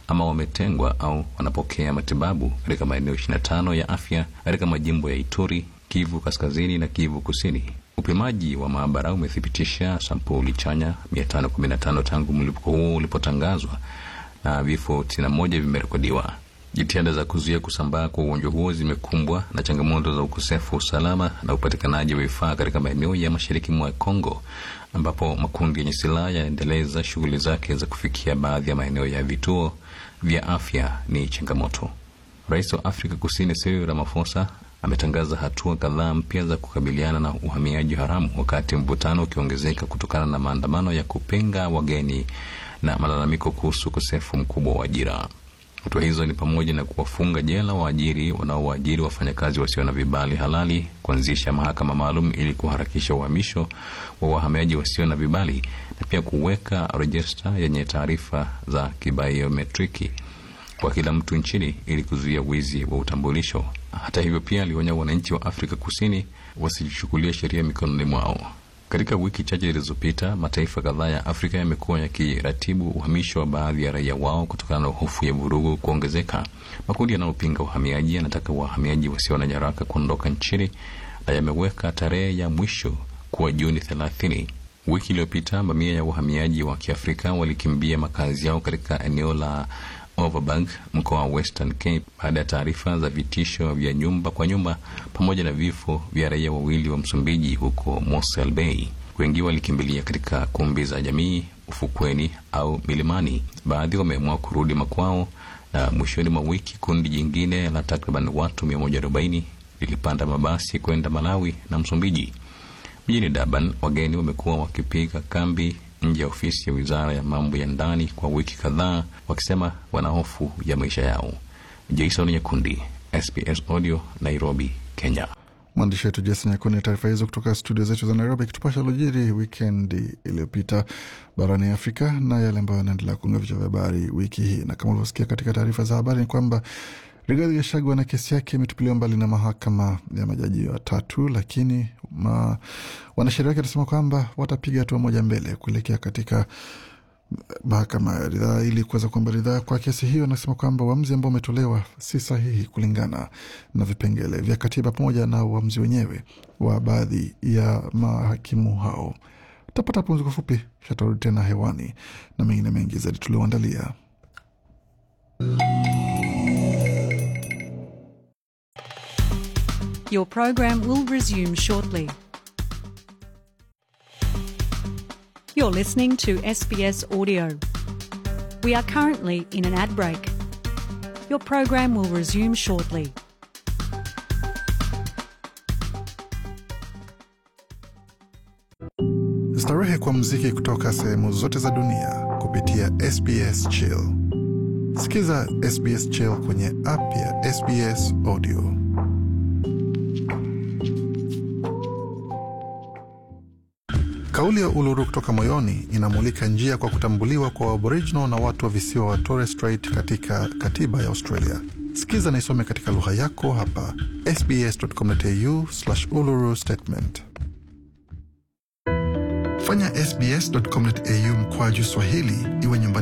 ama wametengwa au wanapokea matibabu katika maeneo 25 ya afya katika majimbo ya Ituri, Kivu Kaskazini na Kivu Kusini. Upimaji wa maabara umethibitisha sampuli chanya 515 tangu mlipuko huo ulipotangazwa na vifo 91 vimerekodiwa. Jitihada za kuzuia kusambaa kwa ugonjwa huo zimekumbwa na changamoto za ukosefu wa usalama na upatikanaji wa vifaa katika maeneo ya mashariki mwa Kongo, ambapo makundi yenye silaha yanaendeleza shughuli zake za kufikia baadhi ya maeneo ya vituo vya afya ni changamoto. Rais wa Afrika Kusini Cyril Ramaphosa ametangaza hatua kadhaa mpya za kukabiliana na uhamiaji haramu, wakati mvutano ukiongezeka kutokana na maandamano ya kupinga wageni na malalamiko kuhusu ukosefu mkubwa wa ajira. Hatua hizo ni pamoja na kuwafunga jela waajiri wanaowaajiri wafanyakazi wasio na vibali halali, kuanzisha mahakama maalum ili kuharakisha uhamisho wa wahamiaji wasio na vibali, na pia kuweka rejista yenye taarifa za kibiometriki kwa kila mtu nchini ili kuzuia wizi wa utambulisho. Hata hivyo, pia alionya wananchi wa Afrika Kusini wasijichukulia sheria mikononi mwao. Katika wiki chache zilizopita, mataifa kadhaa ya Afrika yamekuwa yakiratibu uhamisho wa baadhi ya raia wao kutokana na hofu ya vurugu kuongezeka. Makundi yanayopinga uhamiaji yanataka wahamiaji wasio na nyaraka kuondoka nchini na yameweka tarehe ya mwisho kuwa Juni thelathini. Wiki iliyopita mamia ya wahamiaji wa Kiafrika walikimbia makazi yao katika eneo la Overberg, mkoa wa Western Cape, baada ya taarifa za vitisho vya nyumba kwa nyumba pamoja na vifo vya raia wawili wa Msumbiji huko Mossel Bay. Wengi walikimbilia katika kumbi za jamii, ufukweni au milimani. Baadhi wameamua kurudi makwao, na mwishoni mwa wiki kundi jingine la takriban watu 140 lilipanda mabasi kwenda Malawi na Msumbiji. Mjini Durban, wageni wamekuwa wakipiga kambi nje ya ofisi ya wizara ya mambo ya ndani kwa wiki kadhaa, wakisema wana hofu ya maisha yao. Jason Nyakundi, SBS Audio, Nairobi, Kenya. Mwandishi wetu Jason Nyakundi, taarifa hizo kutoka studio zetu za Nairobi, akitupasha lojiri wikendi iliyopita barani Afrika na yale ambayo yanaendelea kuunga vichwa vya habari wiki hii. Na kama ulivyosikia katika taarifa za habari, ni kwamba Rigathi Gachagua na kesi yake imetupiliwa mbali na mahakama ya majaji watatu, lakini ma, wanasheria wake wanasema kwamba watapiga hatua moja mbele kuelekea katika mahakama ya ridhaa ili kuweza kuomba ridhaa kwa kesi hiyo. Anasema kwamba uamuzi ambao umetolewa si sahihi kulingana na vipengele vya katiba pamoja na uamuzi wenyewe wa baadhi ya mahakimu hao. Tapata pumziko fupi, shatarudi tena hewani na mengine mengi zaidi tulioandalia. Your program will resume shortly. You're listening to SBS Audio. We are currently in an ad break. Your program will resume shortly. Starehe kwa mziki kutoka sehemu zote za dunia kupitia SBS Chill. Sikiza SBS Chill kwenye app ya SBS Audio. Kauli ya Uluru kutoka moyoni inamulika njia kwa kutambuliwa kwa Aboriginal na watu wa visiwa wa Torres Strait katika katiba ya Australia. Sikiza na isome katika lugha yako hapa sbs.com.au uluru statement. Fanya sbs.com.au mkwaju Swahili iwe nyumbani